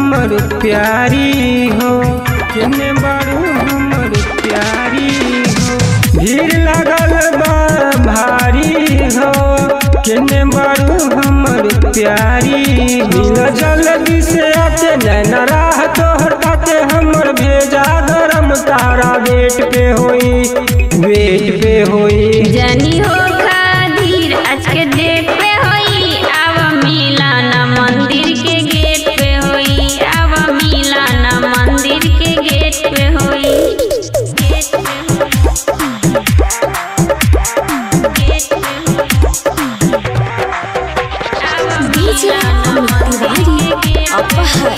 हमर प्यारी हो केने बारू हमर प्यारी हो भीड़ लगल बा भारी हो केने बारू हमर प्यारी हो जल्दी से आते नैना राह तोहर ताते हमर भेजा गरम तारा वेट पे होई वेट पे होई जनी हो खाधीर आज के डेट पे होई आव मिलाना मंदिर के गेट पे होई आव मिलाना मंदिर के गेट पे होई गेट पे DJ Muttiwari Apahar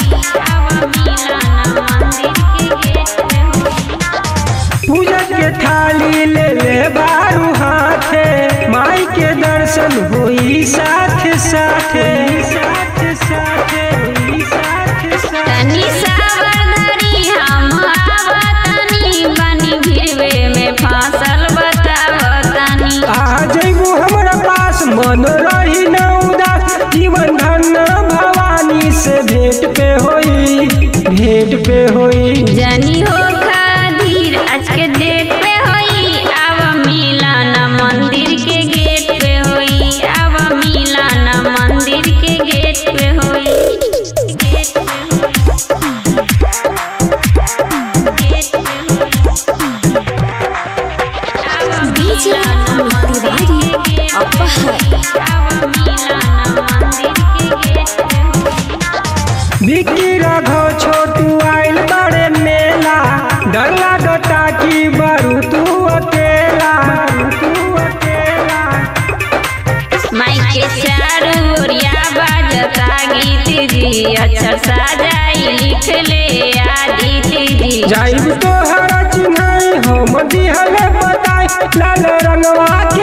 पूजा के थाली ले ले बारू हाथे माई के दर्शन होई साथ साथे साथ साथे होई साथ साथे तनी सावधानी हम आवतानी बनी भिड़वे में फांसल बतावतानी आ जइबू हमरा पास मन रही न उदास जीवन धन भवानी से भेंट पे होई भेंट पे होई जनी हो खाधीर आज के डेट पे होई आव मिलाना मंदिर के गेट पे होई आव मिलाना मंदिर के गेट पे होई गेट पे DJ Muttiwari Apahar आव मिलाना मंदिर के गेट पे होई बिक्की रघो छोटू आइल बड़े मेला डर लागता की बारू तू अकेला तू अकेला माई के चारू ओरिया बाजता गीत जी अक्षर साजाई लिख ले आदित्य जी जाइब तो हरा चिन्हाई हम दिहले बताई लाल रंगवा